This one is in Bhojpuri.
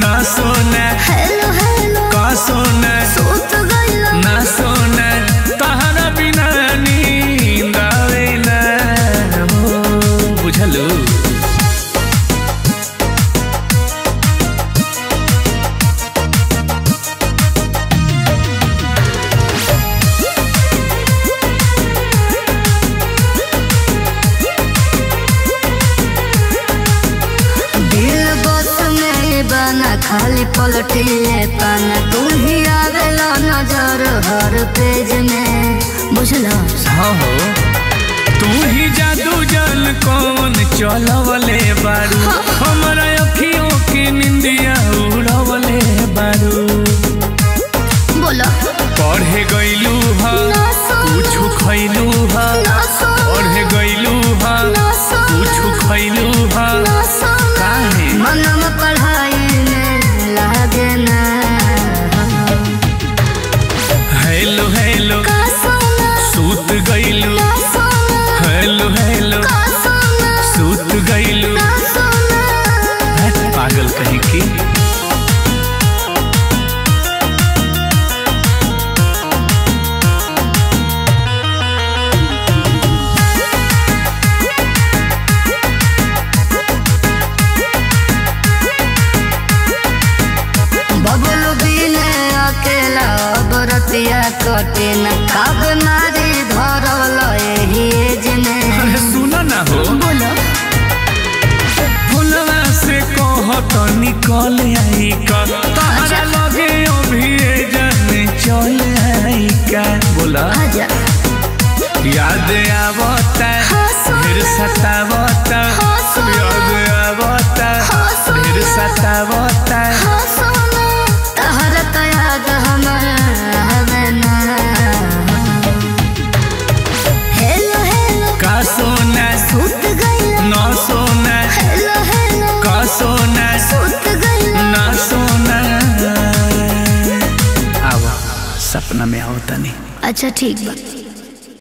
ना सोना हेलो हेलो का सोना सूत गइला ना सोना तहरा बिना नींद आवे ना हो बुझलू दिल बस में बना खाली पलटिले पाना तू ही आवेला नजर हर पेज में बुझला हाँ हो तू ही जादू जल कौन चलवले बारू हमारा अखियों की निंदिया उड़वले बारू बोला पढ़े गईलू हा ना सुन कुछ खैलू हा ना सुन पढ़े गईलू हा ना सुन कुछ खैलू हा ना सुन काहे मनम पढ़ाई में लागे ना हेलो हेलो का सोना सूत गईलू ना सोना हेलो हेलो का सोना सूत गईलू ना सोना हट, पागल कहीं की बबलू बिने अकेला बरतिया कटे न कब मारी धरल एही एज में अरे सुना ना हो बोलो फुलवा से कह तो निकल आई का तारा लगे अभी ए जाने चल आई का बोला आजा याद आवता हाँ, सोना। फिर सतावता हाँ, सोना। याद आवता हाँ, सोना। फिर सतावता हाँ सोना तहरा तो याद हमारा हवे ना हेलो हेलो का सोना सूत गइला ना सोना हेलो हेलो का सोना सूत गइला ना सोना आवा सपना में आओ तनी अच्छा ठीक बा